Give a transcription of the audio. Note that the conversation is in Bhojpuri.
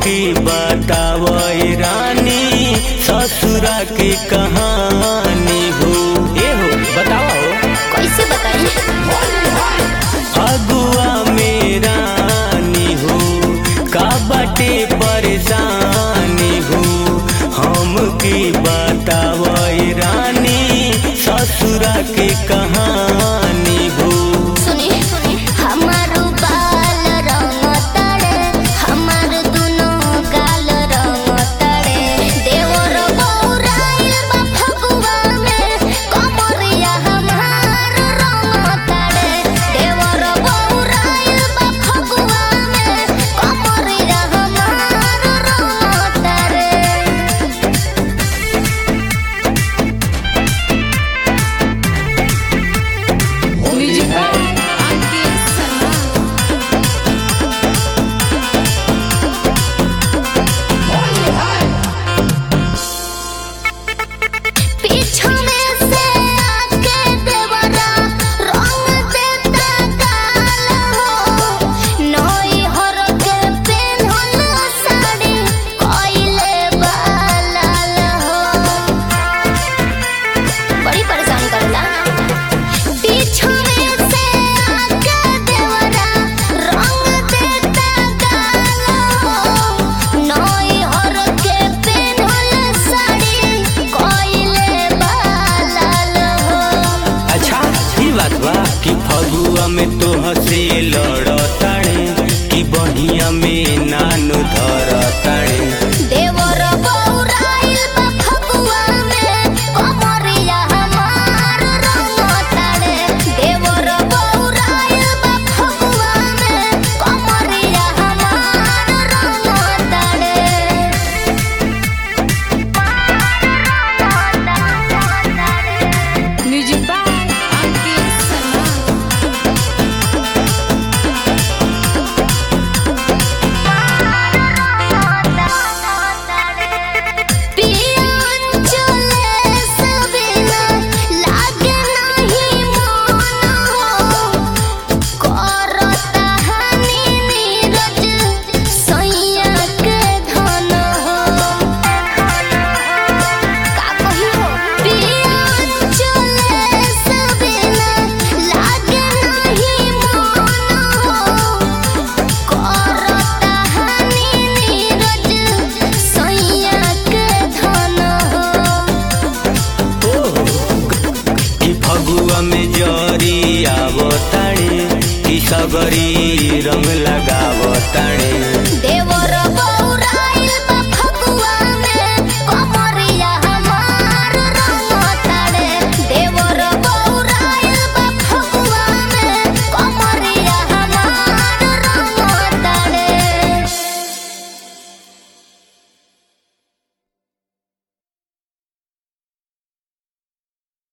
की बताव रानी ससुरा के कहानी हो ए हो बताओ कैसे बताई अगुआ में रानी हो का बाटे परेशानी हो हम की बताव रानी ससुरा के कहानी हो सुनी हमार बाल रंग तड़े हमार दुनो गाल रंग तड़े देवर बौराइल बा फगुआ में कमरिया हमार रंग तड़े देवर बौराइल बा फगुआ में कमरिया हमार रंग तड़े म्यूजिक आके सनम पीछू में से आके देवरा रंग देता गाल हो नई हर के पेन्हल साड़ी कोइले बालाल हो बड़ी परेशान करला पीछू में से आके देवरा रंग देता गाल हो नई हर के पेन्हल साड़ी कोइले बालाल हो अच्छा ई बात बा कि फगुआ में तो हसे लड़ताड़े कि बहिया में नानु धरताड़े देवर बौराइल बा फगुआ में कमरिया हमार रंग ताड़े देवर बौराइल बा फगुआ में कमरिया हमार रंग ताड़े म्यूजिक आके सनम पियन चले सबिना लागे नहीं मन हो करता हनी नीरज सैया के धन हो का कही हो पियन चले सबिना लागे नहीं मन हो करता हनी नीरज सैया के धन हो कि फगुआ में जरी आवताड़े कि सगरी रंग लगावताड़े